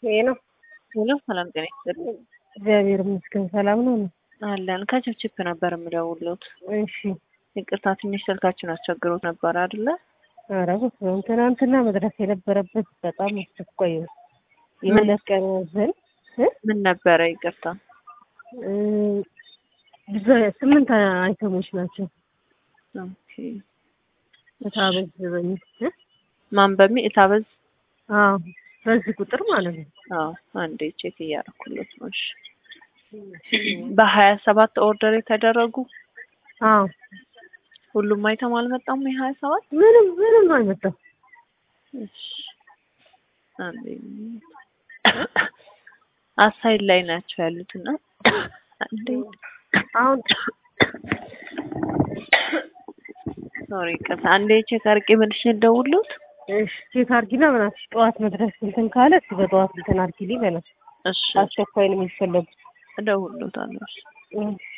ይሄ ነው። ሄሎ ሰላም ጤና ይስጥልኝ። እግዚአብሔር ይመስገን ሰላም ነው። አለን ከችፕችፕ ነበር የምደውልዎት። እሺ ይቅርታ ትንሽ ስልካችን አስቸግሮት ነበር አይደለ? ኧረ በስመ አብ ትናንትና መድረስ የነበረበት በጣም አስቸኳይ ነው። የሁለት ቀን ዘን ምን ነበረ? ይቅርታ ብዙ ስምንት አይተሞች ናቸው። ኦኬ። እታበዝ በሚል እ? ማን በሚ እታበዝ? አዎ በዚህ ቁጥር ማለት ነው። አዎ አንዴ ቼክ እያደረኩለት ነው። እሺ በሀያ ሰባት ኦርደር የተደረጉ አዎ ሁሉም አይተም አልመጣም። የሀያ ሰባት ምንም ምንም አልመጣም። እሺ አንዴ አሳይድ ላይ ናቸው ያሉት እና አንዴ አሁን ሶሪ ቅርታ አንዴ ቼክ አድርጌ መልሼ ልደውልዎት። እሺ ቼክ አድርጊና በእናትሽ ጠዋት መድረስ እንትን ካለ እስኪ በጠዋት እንትን አድርጊልኝ በእናትሽ እሺ አስቸኳይ ነው የሚፈለጉት። እደውልዎታለሁ። እሺ እሺ